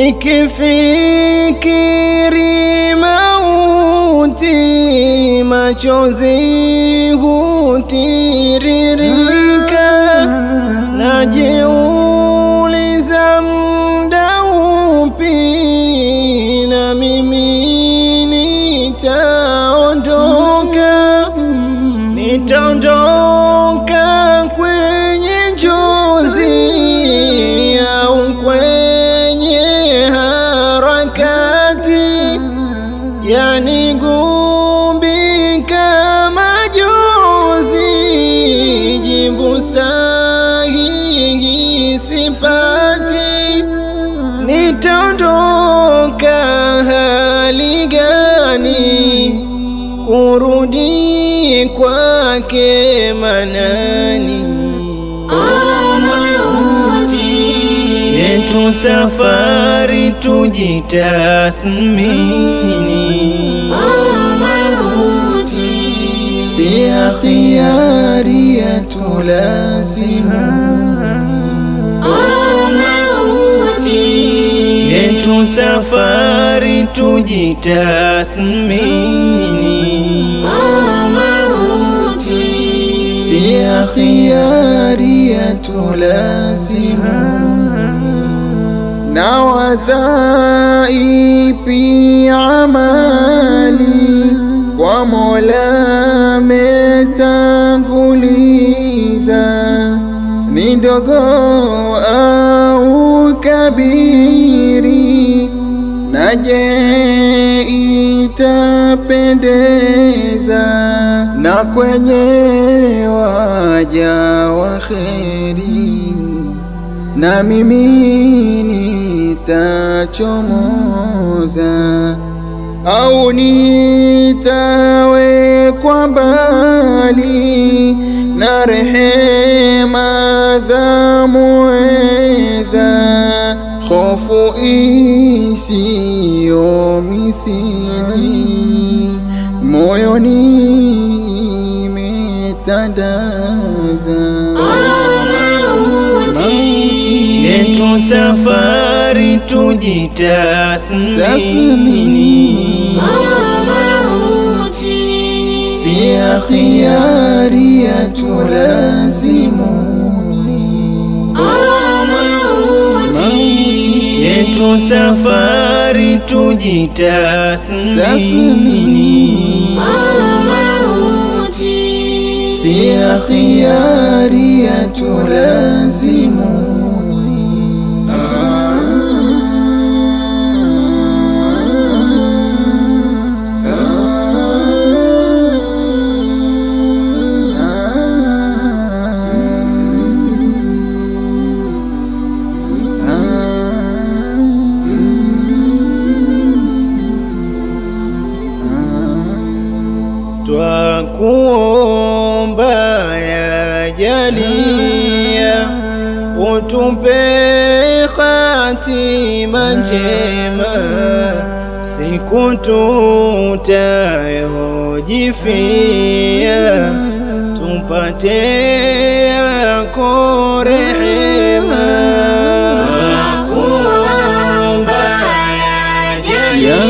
Nikifikiri mauti, machozi hutiririka, najiuliza muda upi na mimi nitaondoka, nitaondoka kwenye njozi au kwenye harakati, yanigubika majonzi, jibu sahihi sipati, nitaondoka hali gani? Kurudi kwake Manani yetu safari tujitathmini, si ya khiari yetu lazima, yetu safari tujitathmini, si ya khiari yetu lazima na wazaipi amali kwa Mola metanguliza, ni ndogo au kabiri, na je itapendeza na kwenye waja wa kheri na mimi nitachomoza au nitawekwa mbali na rehema za muweza, hofu isiyo mithili moyoni imetandaza yetu safari tujitathmini, si ya khiari yetu lazimuni, yetu safari tujitathmini, si ya khiari yetu lazimuni. Twakuomba ya jalia, utupe hatima njema, siku tutayojifia, tupate yako rehema. Twakuomba ya jalia